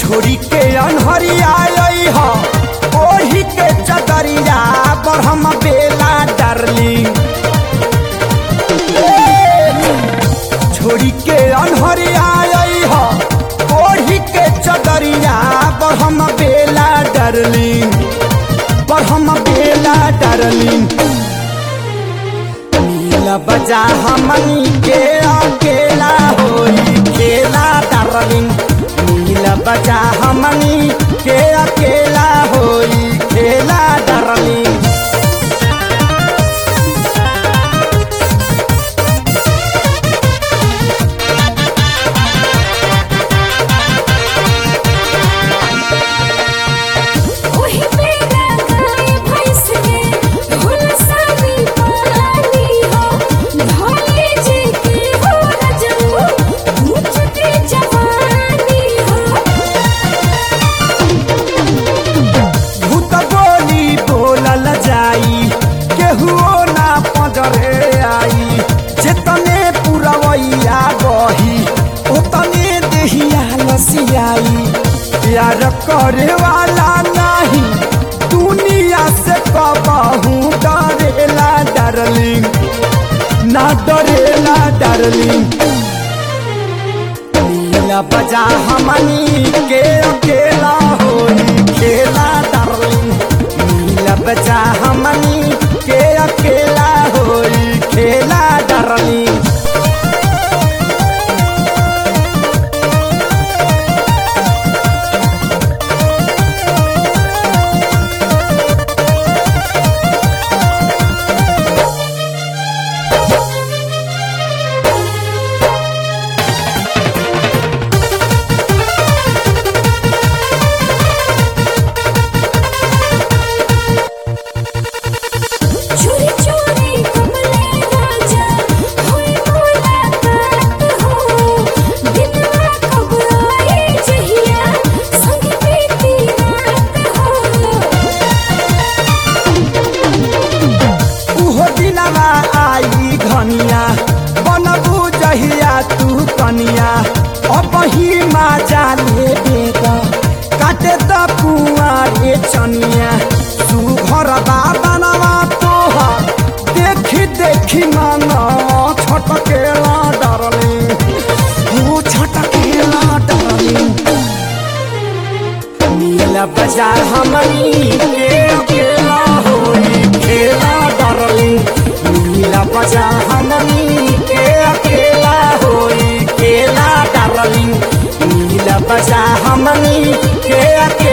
छोड़ी के अनहरिया आई हो ओही के चदरिया पर हम बेला डार्लिंग छोड़ी के अनहरिया आई हो ओढ़ी के चदरिया पर हम बेला डरलिंग पर हम बेला डरलिंग नीला बजा हमनी के अकेला होई खेला डरलिंग नीला बजा हमनी के अकेला होई खेला डरलिंग ओही मेरा गाय भैंस के धुन सानी पानी हो ढोले जी के हो रजऊ ऊंच के जवानी हो भूत बोली बोलल जाई केहुओ ना पजरे आई जेतने पुरवैया बही ओतने देहिया लसियाई प्यार करे वाला नहीं दुनिया से कबहू डरेला डरलिंग ना डरेला डरलिंग नीला बजा हमनी के अकेला होई खेला डार्लिंग नीला बजा हमनी के अकेला होई खेला डार्लिंग चोरी चोरी कमले राजा होई मुलाकात हो दिलवा कब आई जहिया संग बीती रात हो उहो दिनवा आई घनिया बनबू जहिया तू कनिया अब ही माजा ले बेटा काटे द कुआरे चनिया तू घर बाबनवा तोहर देखी देखी मन छटकेला डरली तू छटकेला डरली नीला बाजार हमनी के अकेला होई खेला डरली नीला बाजार हमनी के अकेला होई खेला डरली नीला बाजार हमनी के अकेला